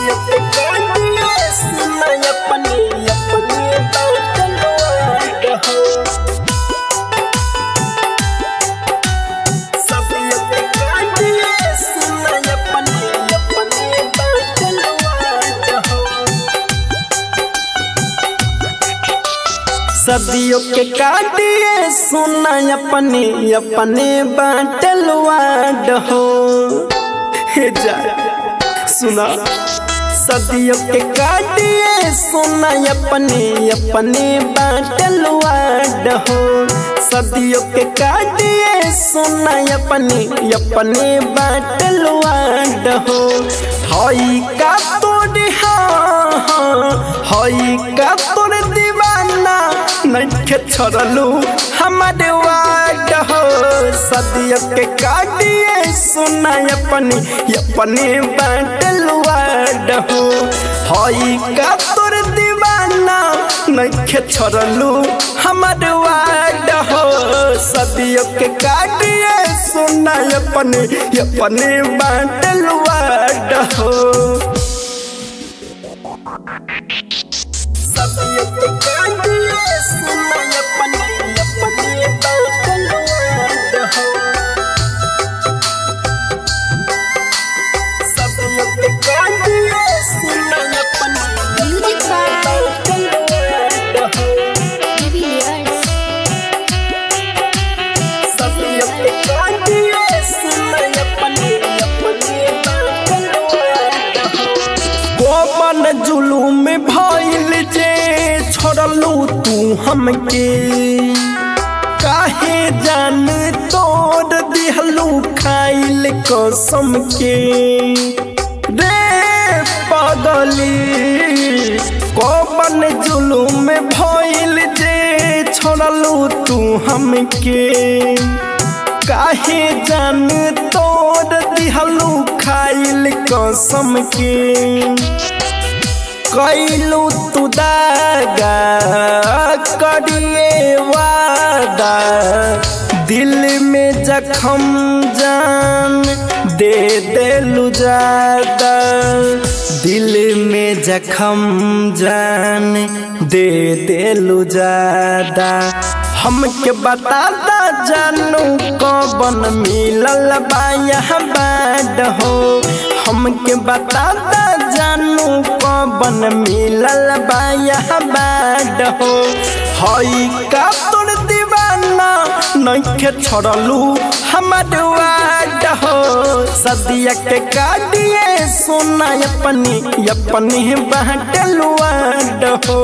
सदियों के काटिए सुना अपने अपने बाटलवाट हो सदियों के काटिए सुना अपने अपने बाटलवाट हो सदियों के काटिए सुना अपने अपने बाटलवाड हो हे जा सुना सदियों के काटिए सुना अपने अपने बाटलवाड हो सदियों के काटिए सुना अपने अपने बाटलवाड हो हई का तोड़ हाँ हई का तोड़ दीवाना नइखे छोड़लू हमारे वाड हो सदियों के काटिए सुना अपनी अपने बाटल वाड हो हई का तोर दीवाना नइखे छोड़लू हमारे वाड हो सदियों के काटिए सुना अपने अपने बाटल वाड हो सदियों के काटिए सुना अपने अपने बाटलवाड हो सदियों के काटिए सुना अपने Music बाटलवाड हो Divilliers. सदियों के काटिए सुना अपने अपने बाटलवाड हो गोपन जुलूम भइल जे छोड़लू तू हमके काहे जान तोड़ दिहलू खाइल कसम के रे पगली गोपन जुलूम भइल जे छोड़लू तू हमके काहे जान तोड़ दिहलू खाइल कसम के कैलू तू दागा करिए वादा दिल में जखम जान दे देलू ज्यादा दिल में जखम जान दे देलू ज्यादा हमके बताता जानू कौन मिलल बाया बाट हो हमके बताता जानू कौन मिलल बाया बाट हो हई का तोर दीवाना नइखे छोड़लू हमार वाड हो सदिया के काटिए सोना अपनी अपनी बाटल वाड हो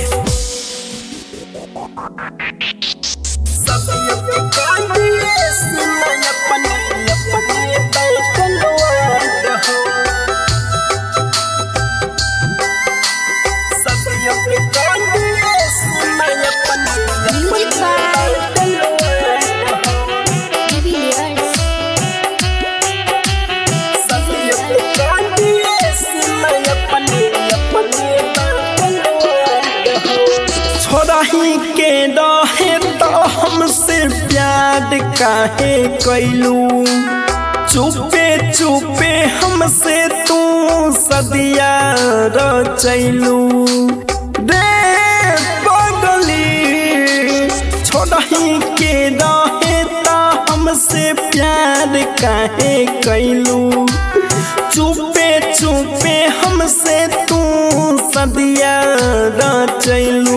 सदियों के काटिए सुना अपने अपने बाटलवाड हो सदियों के काटिए सुना अपने Music अपने बाटलवाड हो Divilliers. सदियों के काटिए सुना अपने अपने बाटलवाड हो छोड़ही के रहे तो हमसे प्यार काहे कैलू चुपे चुपे हमसे तू सदिया रचैलू रे पगली छोड़ही के रहे तो हमसे प्यार काहे कैलू चुपे चुपे हमसे तू सदिया रचैलू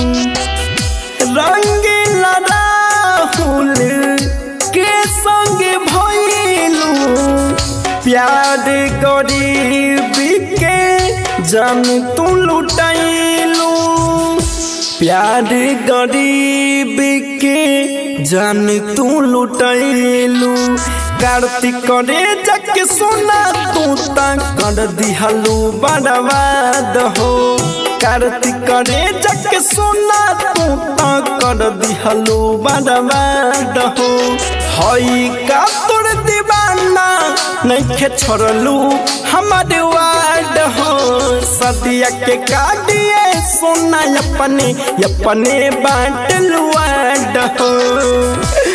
रंगीला राहुल के संग भइलू प्यार गरीब के जान तू लुटैलू प्यार गरीब के जान तू लुटैलू कार्तिक रे जक सुना तू ता कर दिहलू बर्बाद हो कार्तिक रे जक सुना तू ता कर दिहलू बर्बाद हो हई का तोर दीवाना नइखे छोड़लू हमार वाड हो सदिया के काटिए सोना अपने अपने बाटल वाड हो